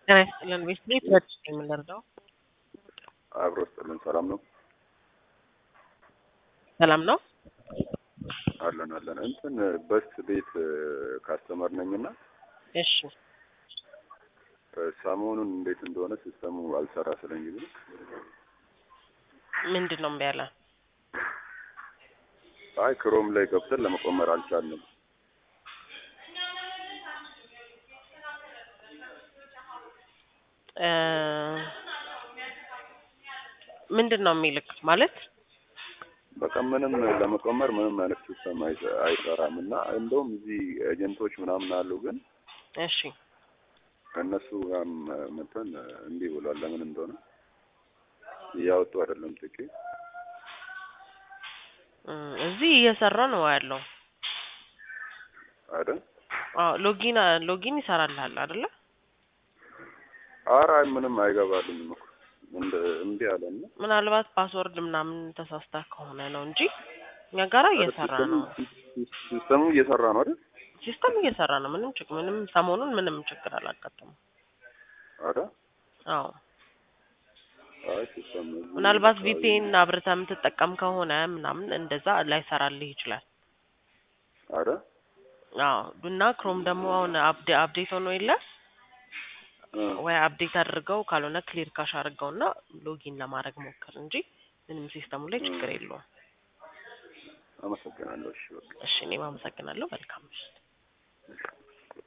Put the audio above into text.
ጤና ይስጥልን ቤት ቤት ረድ የምንረዳው አብሮ ስጥልን ሰላም ነው ሰላም ነው። አለን አለን እንትን በስ ቤት ካስተመር ነኝና እሺ ሰሞኑን እንዴት እንደሆነ ሲስተሙ አልሰራ ስለኝ ጊዜ ምንድን ነው እምቢ ያለ? አይ ክሮም ላይ ገብተን ለመቆመር አልቻልንም። እ ምንድን ነው የሚልክ ማለት በቃ ምንም ለመቆመር ምንም አይነት ሲስተም አይሰ- አይሰራም እና እንደውም እዚህ ኤጀንቶች ምናምን አሉ ግን እሺ እነሱ ጋርም መተን እምቢ ብሏል። ለምን እንደሆነ እያወጡ አይደለም ጥቂት እ እዚህ እየሰራ ነው ያለው። አይደል? አዎ ሎጊን ሎጊን ይሰራልሃል አይደለ? ኧረ አይ ምንም አይገባልኝም እኮ እንደ እምቢ አለና ምናልባት ፓስወርድ ምናምን ተሳስታ ከሆነ ነው እንጂ እኛ ጋራ እየሰራ ነው። ሲስተሙ እየሰራ ነው አይደል? ሲስተም እየሰራ ነው። ምንም ችግር ምንም ሰሞኑን ምንም ችግር አላጋጠመም። ኧረ አዎ አይ ሲስተም ምናልባት ቪፒኤን አብርተህ የምትጠቀም ከሆነ ምናምን እንደዛ ላይሰራልህ ይችላል። ኧረ አዎ እና ክሮም ደግሞ አሁን አፕዴ አፕዴት ሆኖ የለ እ ወይ አፕዴት አድርገው ካልሆነ ክሊር ካሽ አድርገውና ሎጊን ለማድረግ ሞክር እንጂ ምንም ሲስተሙ ላይ ችግር የለውም። አመሰግናለሁ። እሺ በቃ እሺ እኔም አመሰግናለሁ። መልካም ምሽት።